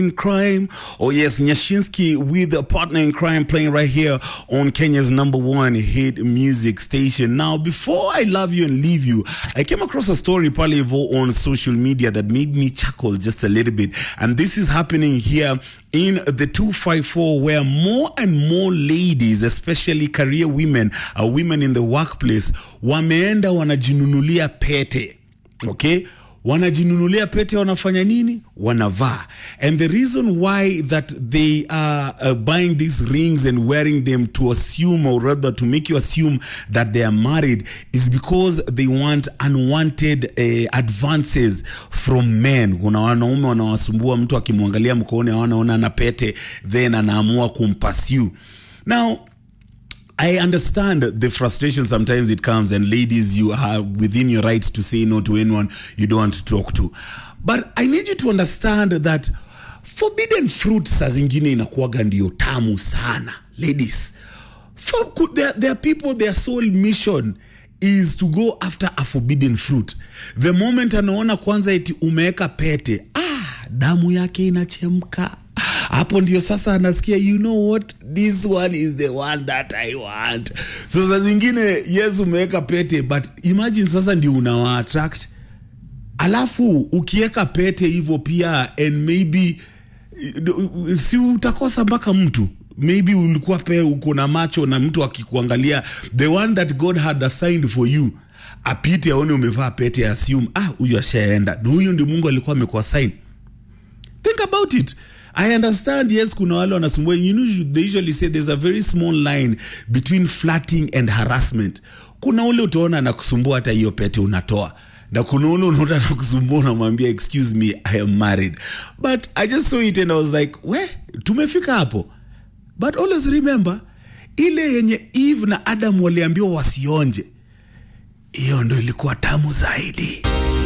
in crime. Oh yes, Nyashinsky with a partner in crime playing right here on Kenya's number one hit music station. Now, before I love you and leave you, I came across a story probably on social media that made me chuckle just a little bit. And this is happening here in the 254 where more and more ladies especially career women uh, women in the workplace wameenda wanajinunulia pete okay wanajinunulia pete wanafanya nini wanavaa and the reason why that they are uh, buying these rings and wearing them to assume or rather to make you assume that they are married is because they want unwanted uh, advances from men kuna wanaume wanawasumbua mtu akimwangalia mkooni awanaona na pete then anaamua kumpasiu now I understand the frustration sometimes it comes, and ladies, you are within your right to say no to anyone you don't want to talk to. But I need you to understand that forbidden fruit saa zingine inakuwaga ndio tamu sana. Ladies, for, could- there, there are people, their sole mission is to go after a forbidden fruit. The moment anaona kwanza eti umeweka pete, ah, damu yake inachemka hapo ndio sasa anasikia you know what this one is the one that i want so saa zingine yes umeweka pete but imagine sasa ndio unawa attract alafu ukiweka pete hivyo pia and maybe si utakosa mpaka mtu maybe ulikuwa pe uko na macho na mtu akikuangalia the one that god had assigned for you apite aone umevaa pete assume ah huyu ashaenda na huyu ndio mungu alikuwa amekuassign think about it i understand yes kuna wale wanasumbua you know, they usually say there's a very small line between flirting and harassment kuna ule utaona anakusumbua hata hiyo pete unatoa na kuna ule unaona anakusumbua unamwambia excuse me i am married but i just saw it and i was like we tumefika hapo but always remember ile yenye eve na adam waliambiwa wasionje hiyo ndo ilikuwa tamu zaidi